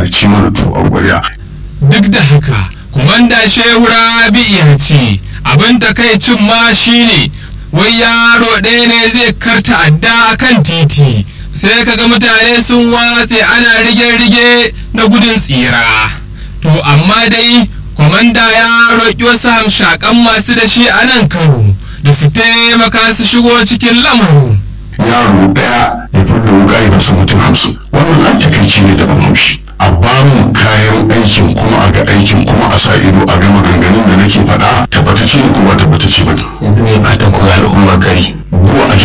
ci mana to a ƙwarya duk da haka kumanda shehu rabi ya ce abin takaicin ma shine wai yaro ɗaya ne zai karta adda a kan titi sai kaga mutane sun watse ana rige-rige na gudun tsira to amma dai kwamanda ya roƙi wasu hamshakan masu da shi a nan karo da su taimaka su shigo cikin lamarin yaro ɗaya ya fi da wuka ya fasa mutum hamsin wannan an takaici ne da ban haushi a ba mu kayan aikin kuma a ga aikin kuma a sa ido a ga maganganun da nake faɗa tabbatacce ne kuma tabbatacce ba yanzu mai fatan kuma al'ummar gari buwa a